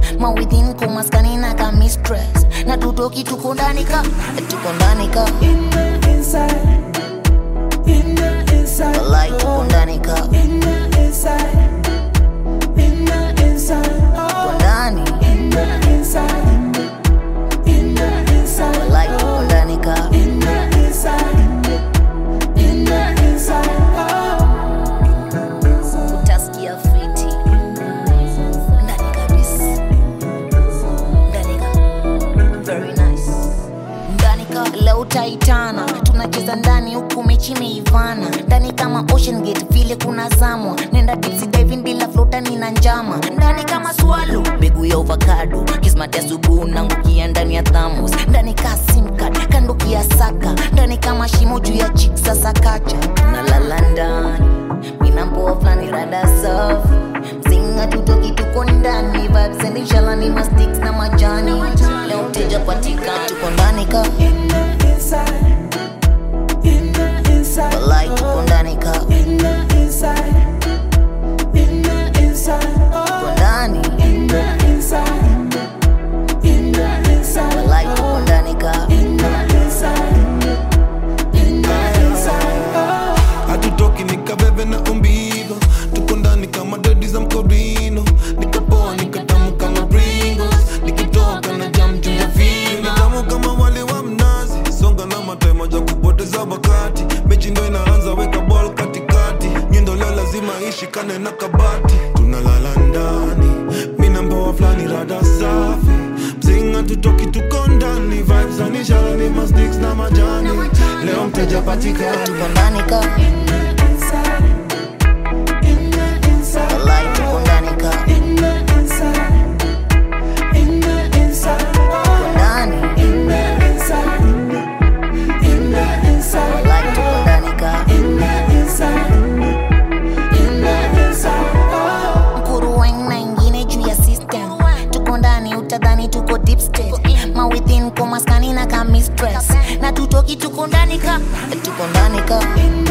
mawithin kumaskani na ka mistress na tutoki tuko ndani ka tuko ndani ka In the inside, in the inside, walai tuko ndani ka in the inside, in the inside, tuko oh, ndani in the inside, in the inside, walai tuko ndani ka in the inside, in the inside, oh. utasikia fiti ndani kabisa ndani ka very nice ndani ka leo utaitana tunacheza ndani huku mechi imeivana ndani kama ocean gate vile kuna zamwa nenda tipsy diving bila flota nina njama ndani kama swalo mbegu ya avocado kismat ya subuhu nangukia ndani ya thamos ndani ka simcard kanduki ya saka ndani kama shimo juu ya chik sasa kacha nalala ndani minampoa flani rada safi mzinga tutoki tuko ndani vibes and inshallah ni mastiks na majani leo mteja patika tuko ndani ka In the inside, in the inside, walai tuko ndani ka in the inside, in the inside, tuko oh, ndani in the inside, in the inside, walai tuko ndani ka in the inside, in the inside, oh. hatutoki nikabebe na umbigo tuko ndani kama dedi za mkorino nikapoa nikatamu kama pringos nikitoka na jam juu ya vino nitamu kama wali wa mnazi songa na matai moja kupoteza wakati mechi ndo inaanza weka ball katikati nyundo leo lazima ishikane na kabati tunalala ndani minamboa flani rada safi mzinga tutoki tuko ndani vibes anishala ni masticks na majani leo mteja patikani tuko ndani ka In the inside, in the inside, walai tuko ndani ka in the inside, in the inside, tuko oh, ndani in the inside, in the inside, walai tuko ndani ka in the inside, in the inside, oh. mkuruweng na ingine juu ya system tuko ndani utadhani tuko deep state mawithin kumaskani na ka mistress na tutoki tuko ndani ka tuko ndani ka In